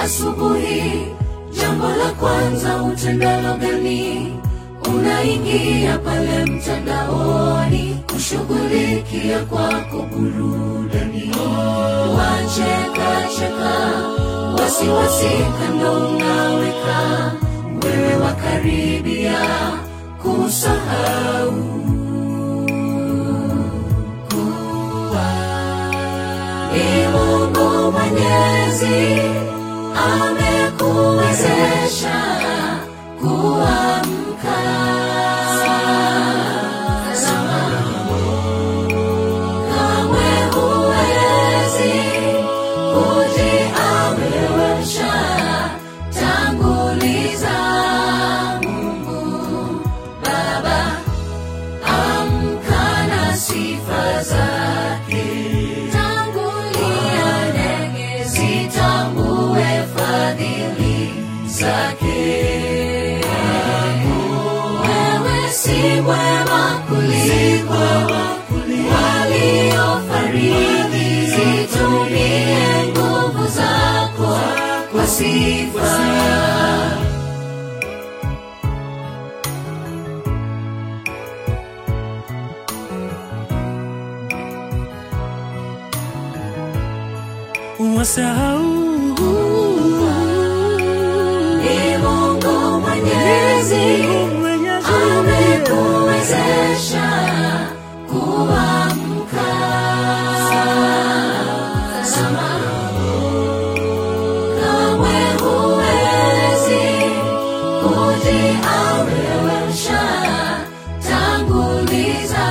asubuhi, jambo la kwanza utendalo gani? Unaingia pale mtandaoni kushughulikia kwako burudani, wacheka cheka, wasiwasi kando unaweka, wewe wakaribia kusahau kuwa ni Mungu Mwenyezi amekuwezesha kuamka. Kamwe huwezi kujiamrisha, tanguliza Mungu Baba, amka na sifa zake. Tangulia ndege zitambue fadhili zake. Wewe si mwema kuliko waliofariki, zitumie nguvu zako kwa sifa. wasahau Ni Mungu Mwenyezi amekuwezesha kuamka. Kamwe huwezi kujiamrisha, tanguliza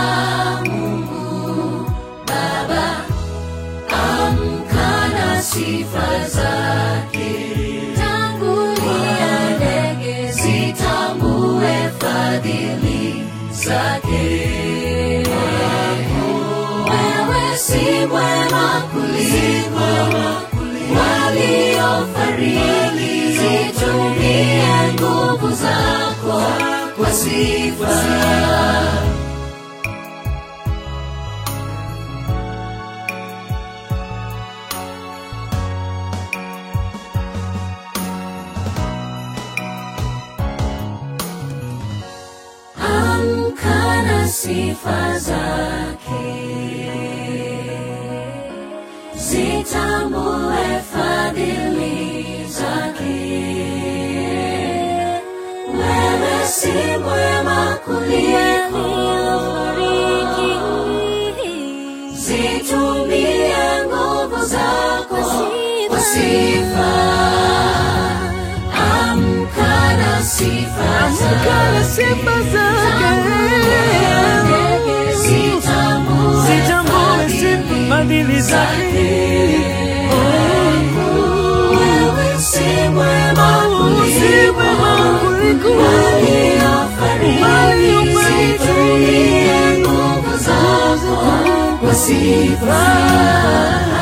Mungu Baba, amka na sifa zake. Tangulia ndege zitambue fadhili zake. Wewe si mwema kuliko waliofariki, zitumie nguvu zako kwa sifa. amka na sifa zake, zitambue fadhili zake. Wewe si mwema kuliko zitumie nguvu zako kwa sifa. Amka na sifa Amka na sifa zake. Zitambue sifa fadhili zake. Wewe si mwema Si mwema kuliko waliofariki, waliofariki. zitumie nguvu zako kwa sifa.